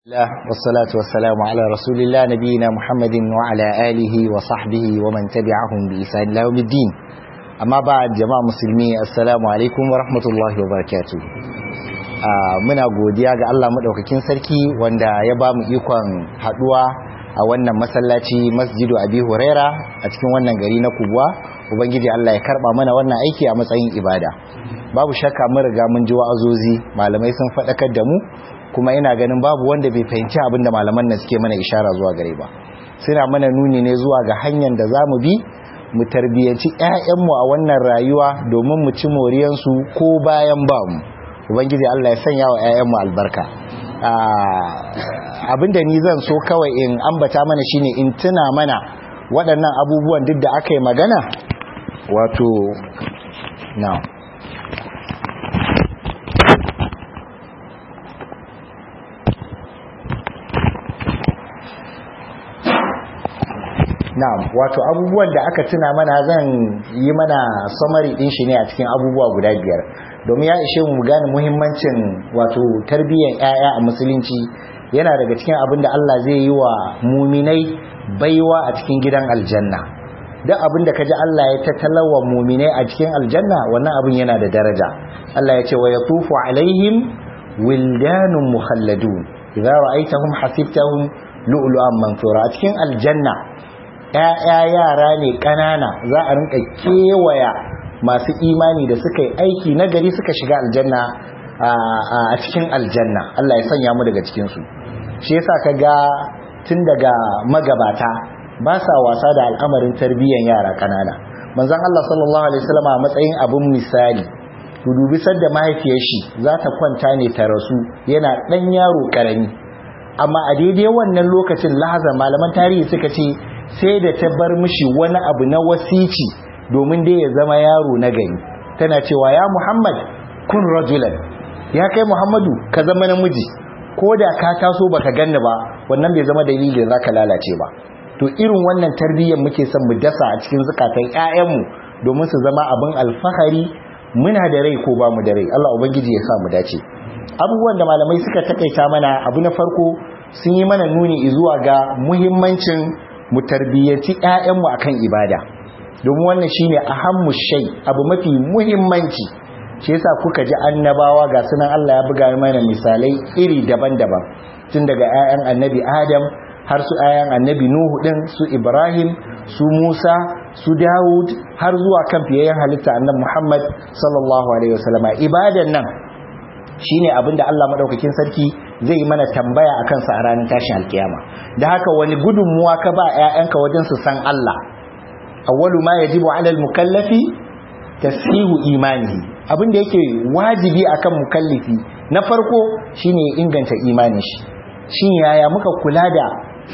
الله والصلاة والسلام على رسول الله نبينا محمد وعلى آله وصحبه ومن تبعهم بإحسان إلى يوم الدين أما بعد جماعة مسلمي السلام عليكم ورحمة الله وبركاته muna godiya ga Allah madaukakin sarki wanda ya ba mu ikon haduwa a wannan masallaci Masjidu Abi Huraira a cikin wannan gari na Kubwa ubangiji Allah ya karba mana wannan aiki a matsayin ibada babu shakka mun riga mun ji wa'azozi malamai sun faɗakar da mu kuma ina ganin babu wanda bai fahimci abin da malaman nan suke mana ishara zuwa gare ba suna mana nuni ne zuwa ga hanyar da za mu bi mu tarbiyyanci 'ya'yanmu a wannan rayuwa domin mu ci moriyansu ko bayan ba mu ubangiji Allah ya sanya wa 'ya'yanmu albarka abin da ni zan so kawai in ambata mana shine in tuna mana waɗannan abubuwan duk da aka yi magana wato now na'am wato abubuwan da aka tuna mana zan yi mana summary din shi ne a cikin abubuwa guda biyar domin ya ishe mu gane muhimmancin wato tarbiyyar 'ya'ya a musulunci yana daga cikin abin da Allah zai yi wa muminai baiwa a cikin gidan aljanna duk abin da kaji Allah ya tattalawa muminai a cikin aljanna wannan abin yana da daraja Allah ya ce wa yatufu alaihim wildanun mukhalladun idza ra'aytahum hasibtahum lu'lu'an mansura a cikin aljanna ‘ya'ya yara ne ƙanana za a rinka kewaya masu imani da suka yi aiki na gari suka shiga aljanna a cikin aljanna Allah ya sanya mu daga cikinsu shi yasa ka ga tun daga magabata ba sa wasa da al'amarin tarbiyyar yara ƙanana manzon Allah sallallahu alaihi wasallam a matsayin abin misali ku dubi sadda mahaifiyar shi za ta kwanta ne ta rasu yana ɗan yaro ƙarami amma a daidai wannan lokacin lahaza malaman tarihi suka ce sai da ta bar mishi wani abu na wasici domin dai ya zama yaro na gari tana cewa ya muhammad kun rajulan ya kai muhammadu ka zama namiji ko da ka taso baka ganni ba wannan bai zama dalilin za ka lalace ba to irin wannan tarbiyyar muke son mu dasa a cikin zukatan 'ya'yanmu domin su zama abin alfahari muna da rai ko ba mu da rai Allah ubangiji ya sa mu dace abubuwan da malamai suka takaita mana abu na farko sun yi mana nuni zuwa ga muhimmancin mu tarbiyyaci ƴaƴanmu akan ibada domin wannan shine ahammu shay abu mafi muhimmanci shi yasa kuka ji annabawa ga sunan Allah ya buga mana misalai iri daban-daban tun daga ƴaƴan annabi Adam har su ƴaƴan annabi Nuhu din su Ibrahim su Musa su Dawud har zuwa kan fiyayyen halitta annabi Muhammad sallallahu alaihi wasallama ibadan nan shine abinda Allah madaukakin sarki zai yi mana tambaya akan sa a ranar tashin alkiyama da haka wani gudunmuwa ka ba ƴaƴanka wajen su san Allah awwalu ma yajibu 'ala al-mukallafi tasihu imanihi abinda yake wajibi akan mukallifi na farko shine inganta imanin shi shin yaya muka kula da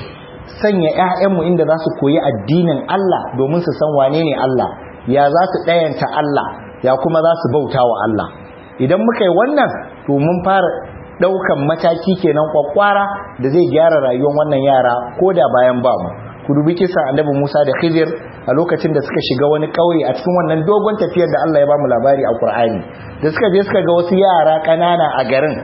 sanya ƴaƴanmu inda za su koyi addinin Allah domin su san wane ne Allah ya za su ɗayanta Allah ya kuma za su bauta wa Allah idan muka yi wannan to mun fara daukan mataki kenan kwakwara da zai gyara rayuwar wannan yara ko da bayan ba mu ku dubi kisan annabi Musa da Khidir a lokacin da suka shiga wani kauye a cikin wannan dogon tafiyar da Allah ya ba mu labari a Qur'ani da suka je suka ga wasu yara kanana a garin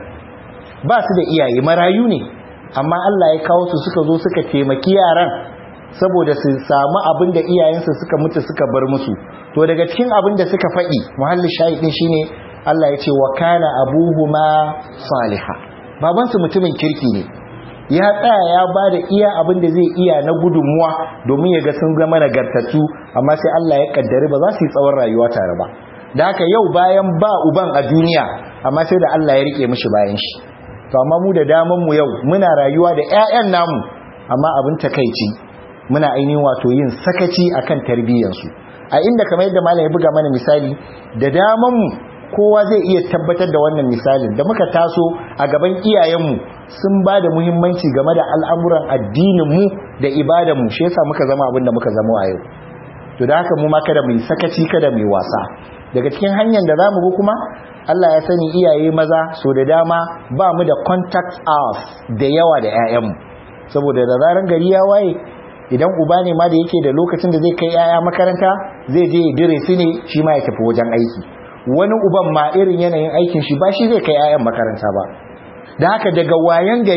ba su da iyaye marayu ne amma Allah ya kawo su suka zo suka taimaki yaran saboda su samu abin da iyayensu suka mutu suka bar musu to daga cikin abin da suka faɗi muhalli shahidin shine Allah ya ce wa kana abuhuma saliha babansu mutumin kirki ne ya tsaya ya ba da iya abin da zai iya na gudunmuwa domin ya ga sun zama nagartattu amma sai Allah ya kaddari ba za su yi tsawon rayuwa tare ba da haka yau bayan ba uban a duniya amma sai da Allah ya rike mishi bayan shi to amma mu da daman mu yau muna rayuwa da ƴaƴan namu amma abin takeici muna ainihin wato yin sakaci akan tarbiyyansu a inda kamar yadda malam ya buga mana misali da daman mu kowa zai iya tabbatar da wannan misalin da muka taso a gaban iyayenmu sun ba da muhimmanci game da al'amuran addininmu da ibadanmu shi yasa muka zama abin da muka zama a yau to da haka mu ma kada mu yi sakaci kada mu yi wasa daga cikin hanyar da zamu bi kuma Allah ya sani iyaye maza so da dama ba mu da contact hours da yawa da 'ya'yanmu saboda da zaran gari ya waye idan uba ne ma da yake da lokacin da zai kai 'ya'ya makaranta zai je ya dire su ne shi ma ya tafi wajen aiki wani uban ma irin yanayin aikin shi ba shi zai kai 'ya'yan makaranta ba da haka daga wayan gari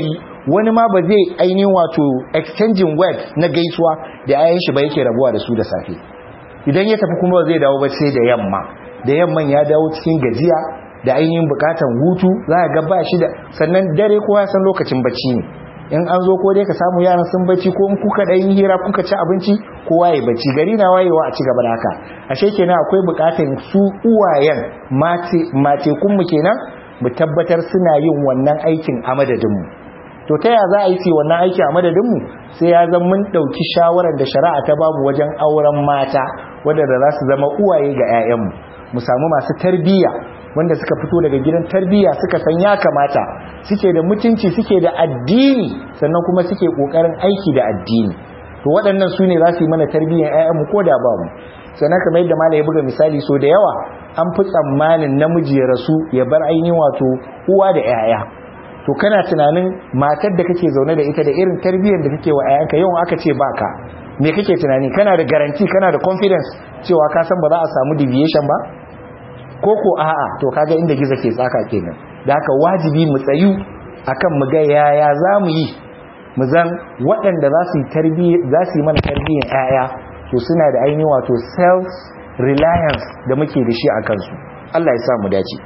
wani ma ba zai ainihin wato exchanging word na gaisuwa da ayan shi ba yake rabuwa da su da safe idan ya tafi kuma zai dawo ba sai da yamma da yamman ya dawo cikin gajiya da ainihin bukatan hutu za ga ba shi da sannan dare kowa san lokacin bacci ne in an zo ko dai ka samu yaran sun bacci ko in kuka dan hira kuka ci abinci kowa ya bacci gari na wayewa a ci gaba da haka ashe kenan akwai bukatan su uwayen mace mace kun mu kenan mu tabbatar suna yin wannan aikin a madadin mu to ta ya za a yi wannan aiki a madadin mu sai ya zama mun dauki shawarar da shari'a ta babu wajen auren mata wanda da za su zama uwaye ga 'ya'yanmu mu samu masu tarbiyya wanda suka fito daga gidan tarbiyya suka san ya kamata suke da mutunci suke da addini sannan kuma suke kokarin aiki da addini to waɗannan su ne za su yi mana tarbiyyar 'ya'yanmu ko da ba mu sannan kamar yadda malai ya buga misali so da yawa an fi tsammanin namiji ya rasu ya bar ainihin wato uwa da 'ya'ya to kana tunanin matar da kake zaune da ita da irin tarbiyyar da kake wa 'ya'yanka yau aka ce baka me kake tunani kana da garanti kana da confidence cewa ka san ba za a samu deviation ba ko ko a'a to kaga inda gizo ke tsaka kenan da haka wajibi mu tsayu akan mu ga yaya za mu yi mu zan waɗanda za su yi tarbiyya za su yi mana tarbiyyar 'ya'ya to suna da ainihin wato self reliance da muke da shi a kansu Allah ya sa mu dace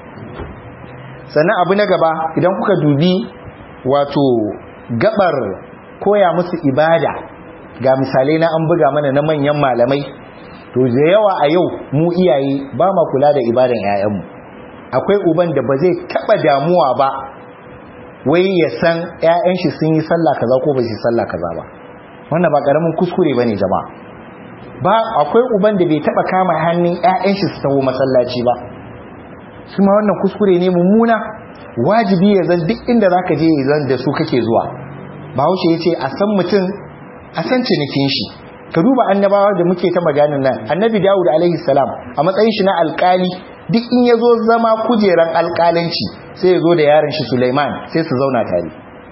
sannan abu na gaba idan kuka dubi wato gabar koya musu ibada ga misalai na an buga mana na manyan malamai to da yawa a yau mu iyaye ba ma kula da ibadan 'ya'yanmu akwai uban da ba zai taba damuwa ba wai ya san 'ya'yan shi sun yi sallah kaza ko ba su yi sallah kaza ba wannan ba karamin kuskure bane jama'a ba akwai uban da bai taba kama hannun 'ya'yan shi su taho masallaci ba su ma wannan kuskure ne mummuna wajibi ya zan duk inda zaka je ya zan da su kake zuwa bahaushe ya ce a san mutum a san cinikin shi ka duba annabawa da muke ta maganin nan annabi dawud alaihi salam a matsayin shi na alkali duk in ya zo zama kujeran alkalanci sai ya zo da yaron shi suleiman sai su zauna tare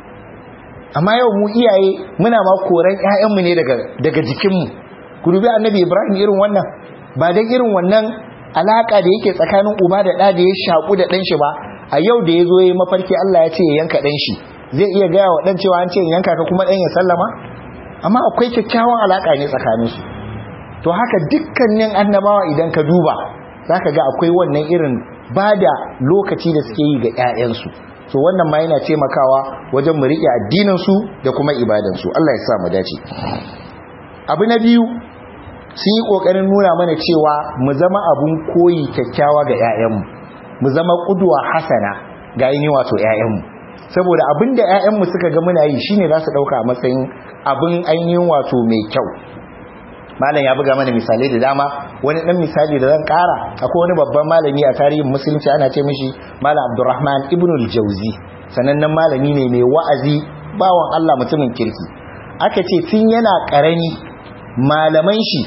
amma yau mu iyaye muna ma koran ƴaƴanmu ne daga daga jikinmu ku dubi annabi ibrahim irin wannan ba dan irin wannan alaka da yake tsakanin uba da ɗa da ya shaku da ɗan shi ba a yau da ya zo ya mafarki Allah ya ce ya yanka ɗan shi zai iya gaya wa ɗan cewa an ce yanka ka kuma ɗan ya sallama amma akwai kyakkyawan alaka ne tsakaninsu to haka dukkanin annabawa idan ka duba za ka ga akwai wannan irin ba da lokaci da suke yi ga 'ya'yansu so wannan ma yana taimakawa wajen mu riƙe addininsu da kuma ibadansu Allah ya sa mu dace abu na biyu sun yi ƙoƙarin nuna mana cewa mu zama abun koyi kyakkyawa ga 'ya'yanmu mu zama ƙudwa hasana ga ainihin wato 'ya'yanmu saboda abin da 'ya'yanmu suka ga muna yi shine za su ɗauka a matsayin abin ainihin wato mai kyau malam ya buga mana misalai da dama wani ɗan misali da zan ƙara akwai wani babban malami a tarihin musulunci ana ce mishi malam abdurrahman ibn al-jauzi sanannen malami ne mai wa'azi bawan allah mutumin kirki aka ce tun yana ƙarami malaman shi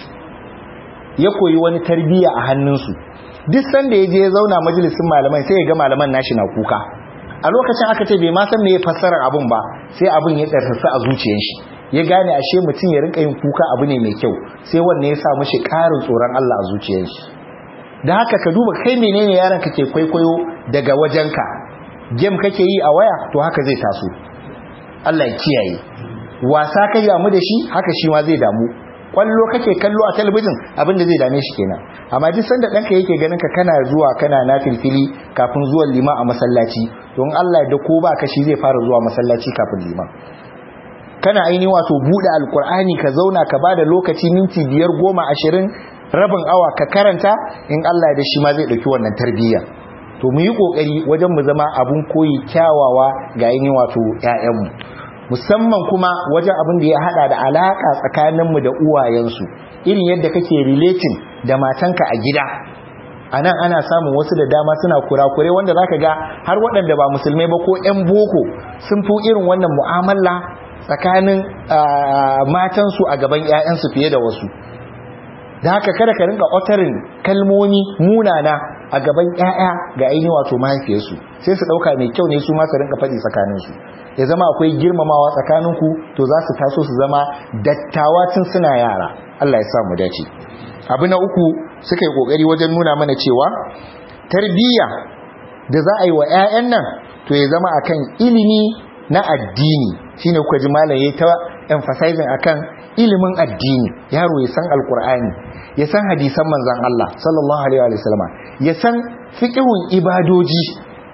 ya koyi wani tarbiyya a hannunsu duk sanda ya je ya zauna majalisin malaman sai ya ga malaman nashi na kuka a lokacin aka ce bai ma san me ya fassarar abun ba sai abun ya tsarsa a zuciyar shi ya gane ashe mutum ya rinka yin kuka abu ne mai kyau sai wanne ya sa mishi ƙarin tsoron Allah a zuciyar shi da haka ka duba kai menene yaron ka ke kwaikwayo daga wajenka game kake yi a waya to haka zai taso Allah ya kiyaye wasa kai damu da shi haka shi ma zai damu kwallo kake kallo a talabijin abinda zai dame shi kenan amma duk sanda ɗanka yake ganin ka kana zuwa kana na filfili kafin zuwan liman a masallaci don Allah da ko ba ka shi zai fara zuwa masallaci kafin liman kana aini wato buɗe alkur'ani ka zauna ka bada lokaci minti biyar goma ashirin rabin awa ka karanta in Allah da shi ma zai ɗauki wannan tarbiyya to mu yi ƙoƙari wajen mu zama abun koyi kyawawa ga aini wato 'ya'yanmu musamman kuma wajen abin da ya hada da alaka tsakaninmu da uwayensu irin yadda kake relating da matanka a gida a nan ana samun wasu da dama suna kurakure wanda zaka ga har waɗanda ba musulmai ba ko 'yan boko sun fi irin wannan mu'amala tsakanin matansu a gaban 'ya'yansu fiye da wasu da haka kada ka rinka otarin kalmomi munana a gaban 'ya'ya ga ainihin wato mahaifiyarsu sai su ɗauka mai kyau ne su ma su rinka faɗi tsakaninsu ya zama akwai girmamawa tsakaninku to za su taso su zama dattawa tun suna yara Allah ya sa mu dace abu na uku suka yi kokari wajen nuna mana cewa tarbiyya da za a yi wa 'ya'yan nan to ya zama akan ilimi na addini shine kuka ji malam yayi ta emphasizing akan ilimin addini yaro ya san alqur'ani ya san hadisan manzon Allah sallallahu alaihi wa sallama ya san fiqhun ibadoji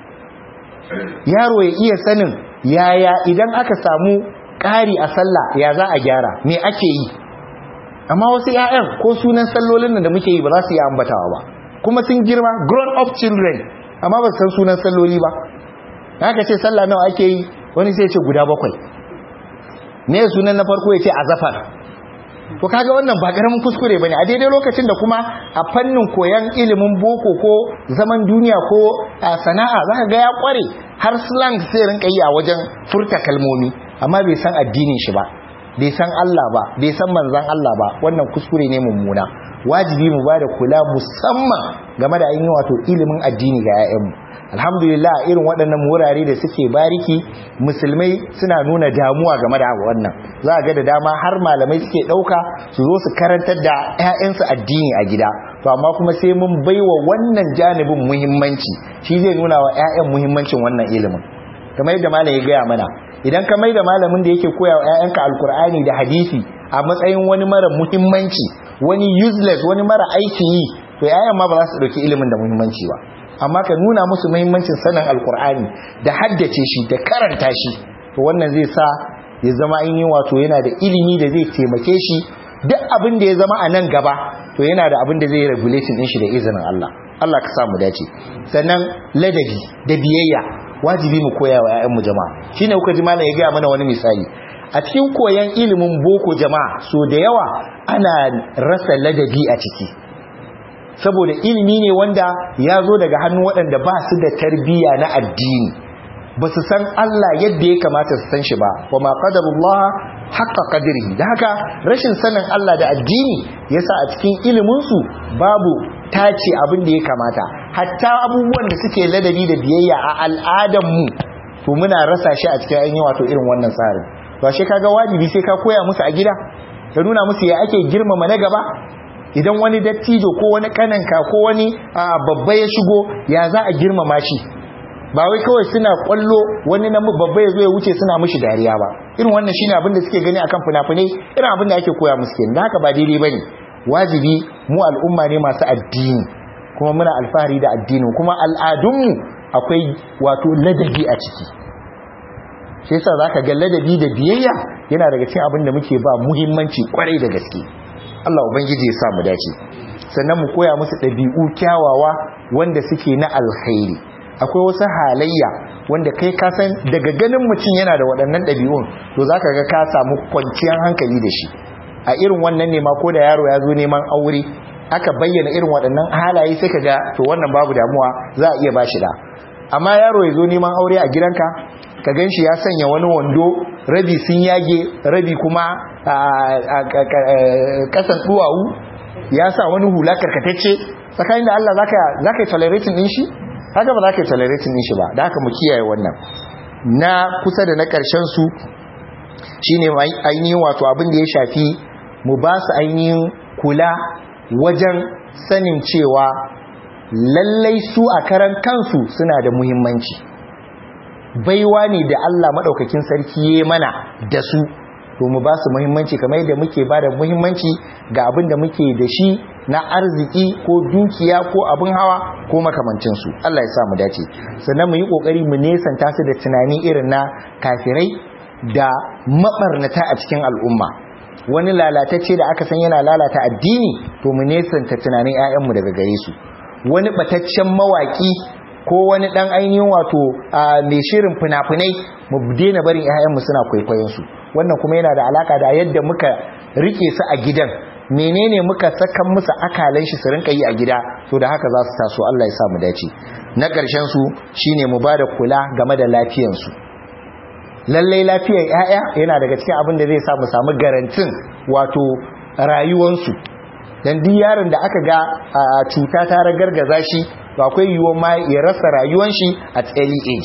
yaro ya iya sanin yaya idan aka samu ƙari a sallah ya za a gyara me ake yi amma wasu 'ya'yan ko sunan sallolin da muke yi ba za su yi ambatawa ba kuma sun girma grown up children amma ba su san sunan salloli ba haka ce sallah nawa ake yi wani sai ce guda bakwai ne sunan na farko ya ce azafar to kaga wannan ba karamin kuskure bane a daidai lokacin da kuma a fannin koyan ilimin boko ko zaman duniya ko sana'a zaka ga ya kware har slang sai rinka yi a wajen furta kalmomi amma bai san addinin shi ba bai san Allah ba bai san manzon Allah ba wannan kuskure ne mummuna wajibi mu bada kula musamman game da ainihin wato ilimin addini ga 'ya'yanmu alhamdulillah irin waɗannan wurare da suke bariki musulmai suna nuna damuwa game da wannan za a ga da dama har malamai suke ɗauka su zo su karantar da 'ya'yansu addini a gida to amma kuma sai mun baiwa wannan janibin muhimmanci shi zai nuna wa 'ya'yan muhimmancin wannan ilimin kamar yadda malam ya gaya mana idan ka mai da malamin da yake koya wa 'ya'yanka alkur'ani da hadisi a matsayin wani mara muhimmanci wani useless wani mara aiki yi to 'ya'yan ma ba za su ɗauki ilimin da muhimmanci ba amma ka nuna musu muhimmancin sanin alkur'ani da haddace shi da karanta shi to wannan zai sa ya zama ainihin wato yana da ilimi da zai taimake shi duk abin da ya zama a nan gaba to yana da abin da zai regulating din shi da izinin Allah Allah ka samu dace sannan ladabi da biyayya wajibi mu koya wa ƴaƴanmu jama'a shine kuka ji malam ya ga mana wani misali a cikin koyan ilimin boko jama'a so da yawa ana rasa ladabi a ciki saboda ilimi ne wanda ya zo daga hannun waɗanda ba su da tarbiyya na addini ba su san Allah yadda ya kamata su san shi ba wa ma qadarullah haqqa qadrihi da haka rashin sanin Allah da addini yasa a cikin ilimin su babu tace abin da ya kamata hatta abubuwan da suke ladabi da biyayya a al'adan mu to muna rasa shi a cikin ainihin wato irin wannan tsarin to shi kaga wajibi sai ka koya musu a gida ka nuna musu ya ake girmama na gaba idan wani dattijo ko wani kananka ko wani babba ya shigo ya za a girmama shi ba wai kawai suna kwallo wani na babba ya zo ya wuce suna mishi dariya ba irin wannan shine abin da suke gani akan fina-finai irin abin da ake koya musu kenan da haka ba daidai bane wajibi mu al'umma ne masu addini kuma muna alfahari da addinin kuma al'adunmu akwai wato ladabi a ciki shi yasa zaka ga ladabi da biyayya yana daga cikin abin da muke ba muhimmanci kwarai da gaske Allah ubangiji ya sa mu dace sannan mu koya musu ɗabi'u kyawawa wanda suke na alkhairi akwai wasu halayya wanda kai ka san daga ganin mutum yana da waɗannan ɗabi'un to zaka ga ka samu kwanciyar hankali da shi a irin wannan ne ma ko da yaro ya zo neman aure aka bayyana irin waɗannan halaye sai ka ga to wannan babu damuwa za a iya ba shi da amma yaro ya zo neman aure a gidanka ka gan shi ya sanya wani wando rabi sun yage rabi kuma a kasan duwawu ya sa wani hula karkatacce tsakanin da Allah za ka yi tolerating din shi haka ba za ka yi tolerating din shi ba da haka mu kiyaye wannan na kusa da na ƙarshen su shine ainihin wato abin da ya shafi mu ba su ainihin kula wajen sanin cewa lallai su a karan kansu suna da muhimmanci baiwa ne da Allah maɗaukakin sarki ya mana da su to mu ba su muhimmanci kamar yadda muke ba da muhimmanci ga abin da muke da shi na arziki ko dukiya ko abin hawa ko makamancinsu Allah ya sa mu dace sannan mu yi ƙoƙari mu nesanta su da tunani irin na kafirai da maɓarnata a cikin al'umma wani lalatacce da aka san yana lalata addini to mu nesanta tunanin 'ya'yanmu daga gare su wani bataccen mawaki ko wani dan ainihin wato mai shirin fina-finai mu daina barin 'ya'yanmu suna kwaikwayon su wannan kuma yana da alaka da yadda muka rike su a gidan menene muka sakan musu akalan shi su rinka yi a gida to da haka za su taso Allah ya sa mu dace na ƙarshen su shine mu bada kula game da lafiyar su lallai lafiyar 'ya'ya yana daga cikin abin da zai sa mu samu garantin wato rayuwansu dan duk yaron da aka ga cuta ta ragargaza shi to akwai yiwuwar ma ya rasa rayuwar shi at early age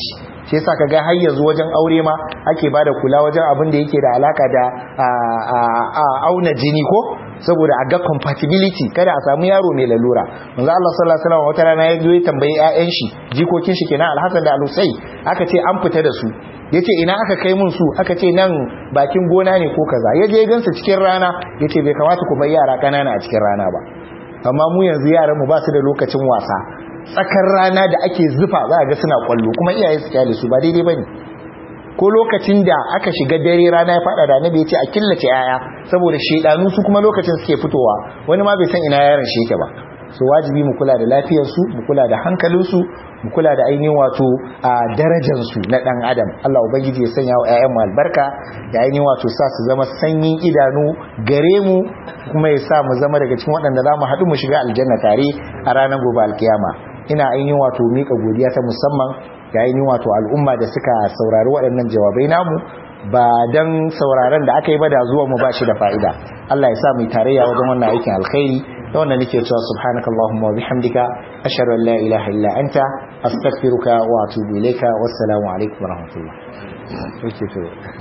shi yasa kaga har yanzu wajen aure ma ake bada kula wajen abin da yake da alaka da auna jini ko saboda a ga compatibility kada a samu yaro mai lalura manzo Allah sallallahu alaihi wasallam wata rana ya zo ya tambayi ƴaƴan shi jikokin shi kenan Al-Hasan da Al-Husayn aka ce an fita da su yace ina aka kai mun su aka ce nan bakin gona ne ko kaza yaje ya gansu cikin rana yace bai kamata ku bar yara kanana a cikin rana ba amma mu yanzu yaran mu ba su da lokacin wasa tsakar rana da ake zufa za a ga suna kwallo kuma iyaye su kyale su ba daidai bane ko lokacin da aka shiga dare rana ya fada da annabi yace a killace yaya saboda shedanu su kuma lokacin suke fitowa wani ma bai san ina yaron shi yake ba so wajibi mu kula da lafiyar su mu kula da hankalin su mu kula da ainihin wato a darajar su na dan adam Allah ubangiji ya sanya wa ƴaƴan mu albarka ya ainihin wato sa su zama sanyin idanu gare mu kuma ya sa mu zama daga cikin waɗanda za mu haɗu mu shiga aljanna tare a ranar gobe alkiyama ina ainihin wato mika godiya ta musamman ga ainihin wato al'umma da suka saurari waɗannan jawabai namu ba dan sauraron da aka yi ba da zuwa mu bashi da fa'ida Allah ya sa mu tarayya wajen wannan aikin alkhairi da wannan nake cewa subhanakallahumma wa bihamdika ashhadu an la ilaha illa anta astaghfiruka wa atubu ilayka wassalamu alaikum wa rahmatullah